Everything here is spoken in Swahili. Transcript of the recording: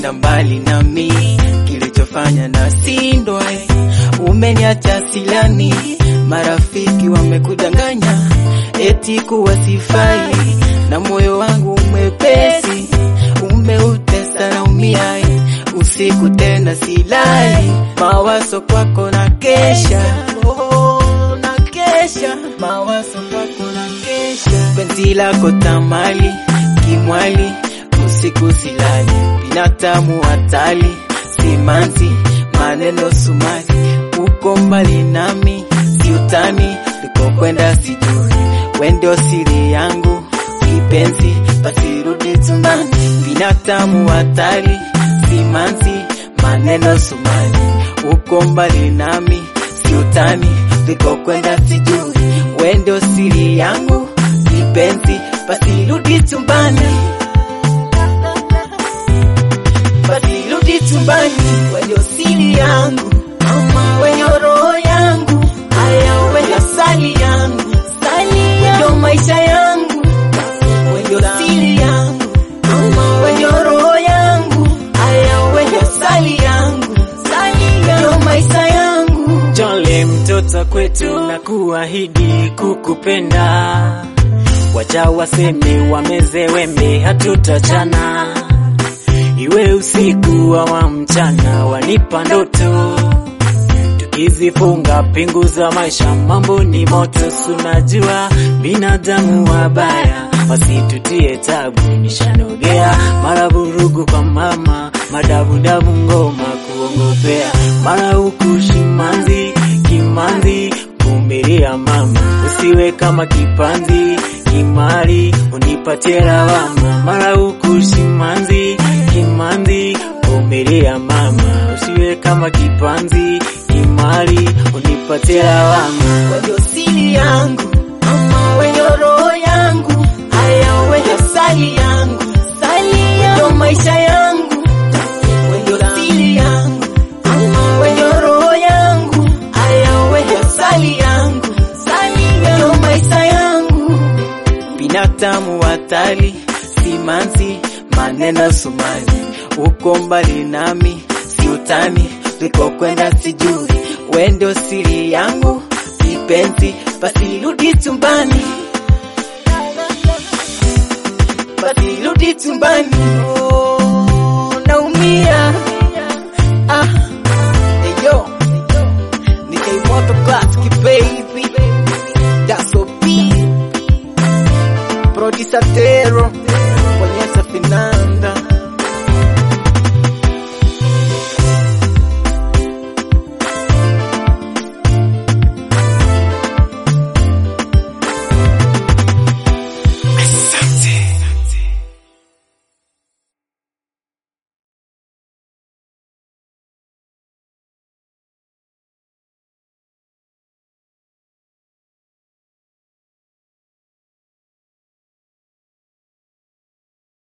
umekwenda mbali nami, kilichofanya na sindwa, umeniacha silani, marafiki wamekudanganya eti kuwa sifai, na moyo wangu mwepesi umeutesa na umia, usiku tena silali, mawazo kwako na kesha, oh, na kesha, mawazo kwako na kesha, penzi lako tamali kimwali, usiku silali, binadamu hatali, simanzi maneno sumari, uko mbali nami, siutani likokwenda sijui, wendo siri yangu kipenzi, basi rudi tumbani, binadamu hatari, simanzi maneno sumari, uko mbali nami, siutani likokwenda sijui, wendo siri yangu kipenzi, basi rudi tumbani, basi rudi tumbani, wendo siri yangu mama, wenye roho yangu, haya wenye sali yangu, sali yangu, maisha yangu, wenye siri yangu mama, wenye roho yangu, haya wenye sali yangu, sali yangu, maisha yangu. Jole mtoto kwetu na kuahidi kukupenda, wacha waseme wameze wembe, hatutachana iwe usiku wa mchana, wanipa ndoto tukizifunga pingu za maisha, mambo ni moto, sunajua binadamu wabaya, wasitutie tabu, nishanogea mara vurugu kwa mama, madabudabu ngoma kuongopea, mara huku shimanzi kimanzi, vumilia mama, usiwe kama kipanzi kimari, unipatie lawama, mara huku shimanzi kimanzi, vumilia mama, usiwe kama kipanzi kimari, unipatie lawama. wenye siri yangu mama, wenye roho yangu, haya wenye sali yangu, sali yangu, maisha yangu, wenye siri yangu mama, wenye roho yangu, haya wenye sali yangu, sali yangu, maisha yangu, binadamu hatari, simanzi maneno sumani, uko mbali nami, siutani likokwenda sijui, wendo siri yangu kipenzi, basi rudi tumbani, basi rudi tumbani. Oh, naumia ah, eyo ni K-Moto Classic baby, that's OP producer Tero